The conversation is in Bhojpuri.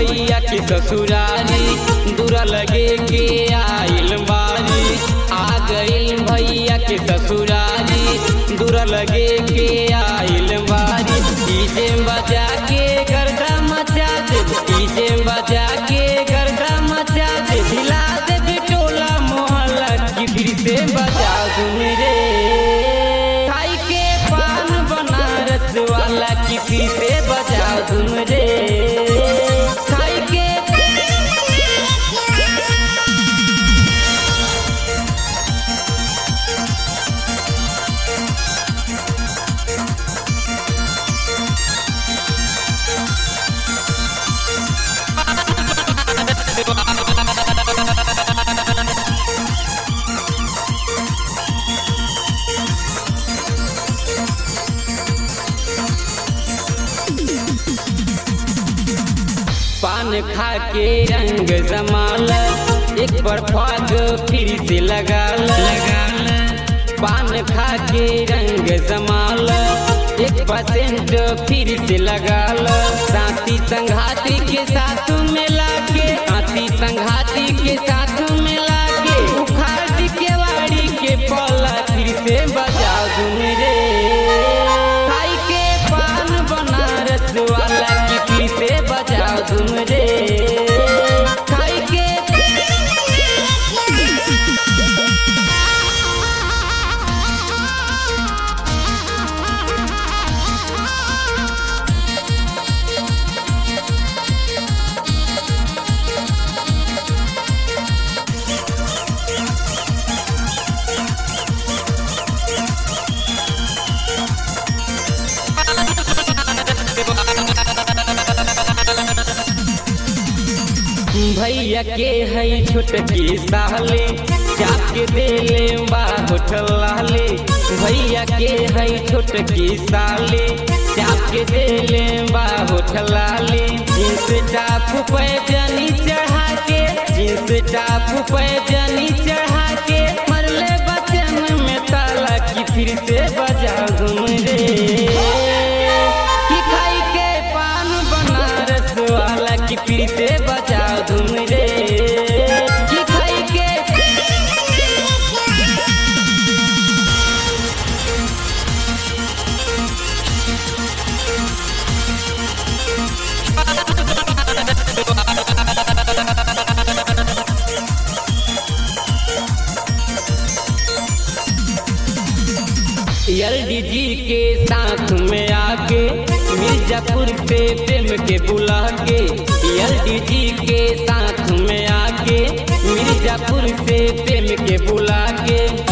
भैया के ससुरारी दूरा लगे के आइल बारी आ गइल भैया के ससुरारी दूरा लगे के आइल बारी डीजे बजा के गर्दा मचा दे डीजे बजा के गर्दा मचा दे हिला दे बिटोला मोहल्ला की फिर से बजा दूं रे खाई के पान बनारस वाला की फिर से बजा दूं रे खाई के पान खा के रंग जमाल एक बार फाग फिर से लगा लगाल पान खा के रंग जमाल एक परसेंट फिर से लगाल साथी संघाती के साथ मिला के साथी संघाती के साथ मिला के उखाड़ के वाड़ी के पला फिर से बजा दूं रे खाई के पान बनारस वाला की फिर से बजा दूं रे खाई के भैया के है छोटकी साले जाके देले बा होठलाले भैया के है छोटकी साले जाके देले बा होठलाले जींस टाप पे जनी चढ़ा के जींस टाप पे जनी चढ़ा के मरले बचन में ताला की फिर से बजा घूम रे कि खाई के पान बनारस वाला की फिर से बजा धूम रे कि खाई के एलडीजी के साथ में आके मिर्जापुर से प्रेम के बुला के एलडीजी के साथ में आके मिर्जापुर से प्रेम के बुला के